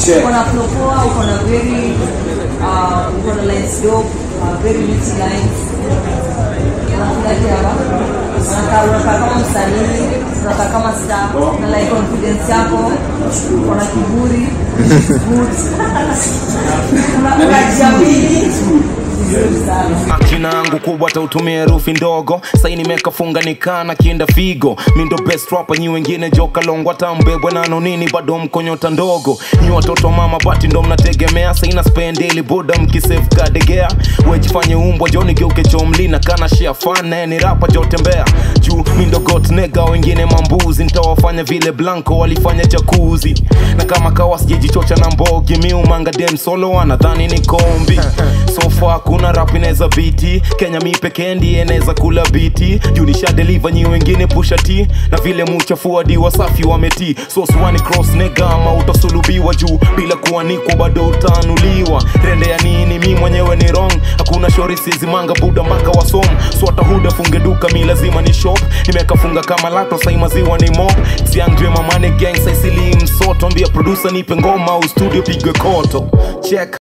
Check. uko na flow poa uko na very uh, uko na lines dope uh, very rich lines unafurahi hapa unakaa unakaa kama msanii unakaa kama star na like confidence yako uko na kiburi good Una- unajiamini vizuri sana akina yangu kubwa tautumia herufi ndogo sai nimekafunga nikana kienda figo mindo best rapper nyi wengine joka longwa tambebwe nano nini bado mkonyota ndogo nyi watoto wa mama bati ndo mnategemea saina spendeli boda mkisefkadegea wejifanye umbwa joni geuke chomlina kana shia fan ni rapa jotembea juu mindo got nega wengine mambuzi ntawafanya vile blanco walifanya jakuzi na kama kawa sijejichocha na mbogi miumanga dem solo anadhani ni kombi sofa hakuna rap inaweza biti kenya mi pekee ndiye inaweza kula biti juu nisha deliver nyi wengine pusha t na vile muchafuadi wasafi wameti so swani cross nega ama utasulubiwa juu bila kuanikwa bado utanuliwa rende ya nini mi mwenyewe ni wrong hakuna shori sizimanga buda mpaka wasom swata huda funge duka mi lazima ni shop nimekafunga kama lato sai maziwa ni mob siangdre mamane gang saisili msoto mbia producer nipe ngoma au studio pigwe koto check